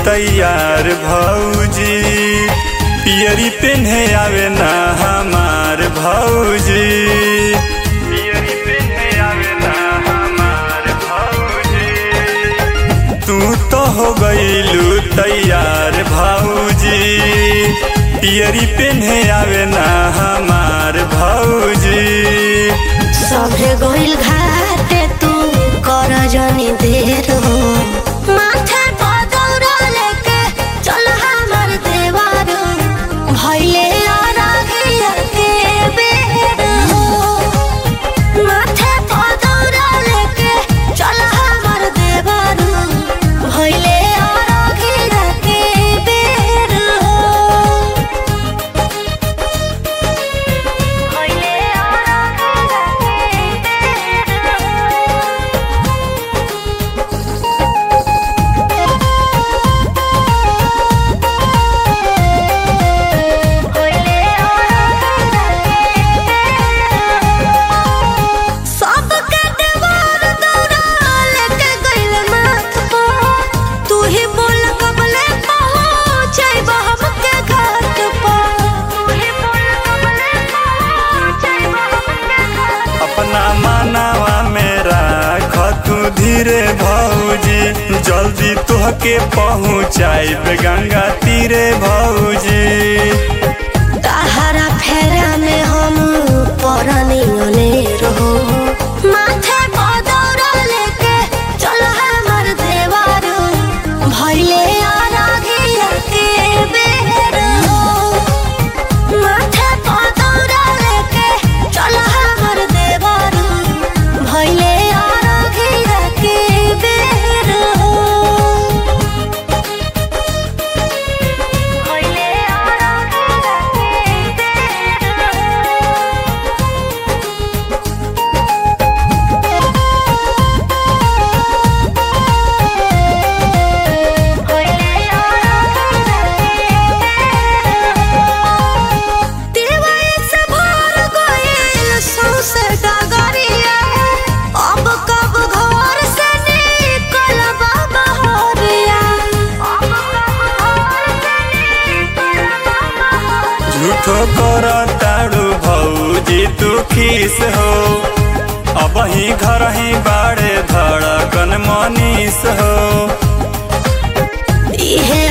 तैयार भौजी पियरी पेन्हे आवे ना हमार भौजी पियरी पेन्हे आवे ना हमार भौजी तू तो हो गईलू तैयार भौजी पियरी पेन्हे आवे ना हमार भौजी सभे गोइल घाटे तू कर जनी देर हो माथे पर दौरा लेके चल हमर देवार भइले अरघिया के बेर हो माथे पर दौरा लेके चल हमर देवार भइले अरघिया के बेर हो भइले अरघिया के सबके देवार दौड़ा लेके गइल माथ पर तू ही बोल कबले पहुँचैब हमके घाट पर तू ही बोल कबले पहुँचैब हमके घाट अपना मानवा में राख तू धीरे भौजी जल्दी तुहके पहुँचाइब गंगा तीरे भौजी तहरा फेरा में हम परनी अनेर हो माथे पर दौड़ा लेके चल हमर देवार भइले अरघिया के बेर हो माथे पर दौड़ा लेके चल हमर देवार भइले अरघिया के बेर हो भइले अरघिया के बेर हो अब कब घर से निकलब बहरिया अब कब घर से निकलब बहरिया झूठो कर ताड़ू भौजी तू खीस हो अब ही घर ही बाड़े धड़कन मनीस हो इहे